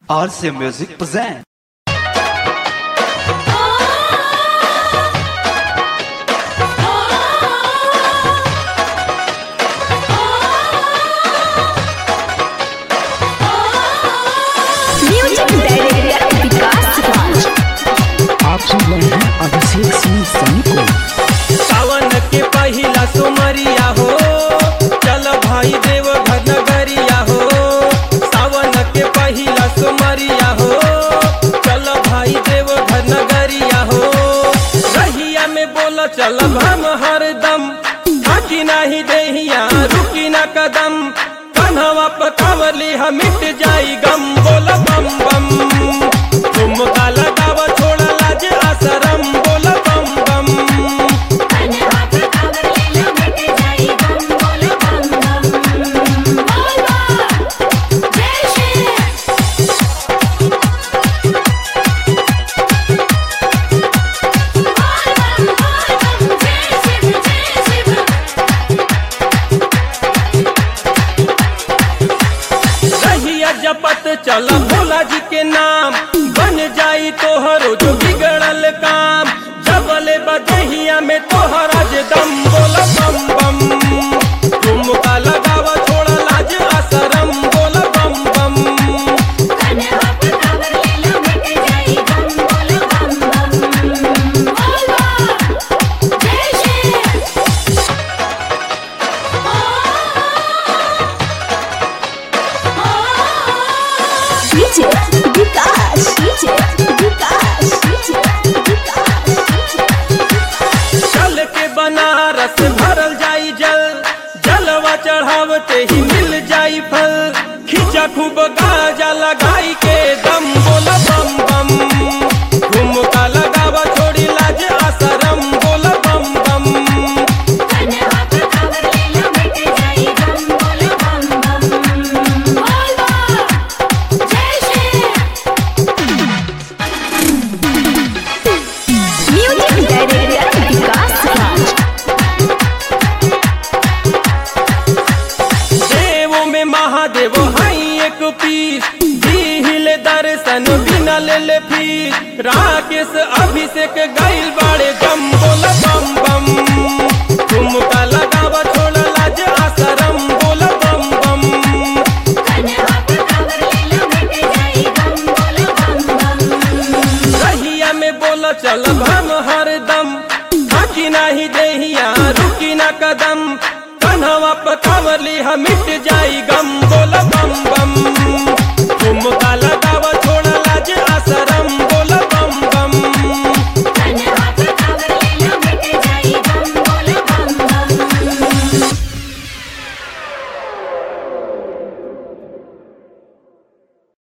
RC Music present. Music director Vikas Raj आप सुन रहे हैं अभिषेक सिंह सनी को सावन के पहिला सुमरिया हो चल भाई देव घर नगरिया हो सावन के पहिला सुमरिया हो चल भाई देव घर नगरिया हो रहिया में बोल चल हम हरदम थाकी नहीं देहिया रुकी ना कदम कन्हवा पकावली हम मिट जाई गम बोल बम बम झुमका लगाव छोड़ा लाज आसरम बोल बम बम रहिया जपत चल भोला जी के नाम बन जाई तोहरो जो बिगड़ल काम जबले बदहिया में तोहरा जे दम बोल बम बम झुमका लगावा छोड़ा लाज असरम बोल बम बम DJ Vikas DJ Vikas DJ Vikas चल के बनारस भरल जाई जल जलवा चढ़ावते ही मिल जाई फल खींचा खूब गाजा लगाई के दम बोल बम बम झुमका लगावा छोड़ी लाज आसरम बोल बम बम म्यूजिक डायरेक्टर विकास राज देवो में महादेव हाई एक पीस दिल दर्शन बिना ले ले फीस राकेश अभिषेक गाइल बाड़े गम बोल बम बम झुमका लगावा छोड़ लाज आसरम बोल बम बम रहिया में बोल चल हम हरदम थाकी नहीं देहिया रुकी ना कदम कन्हवा पकावली हम मिट जाई गम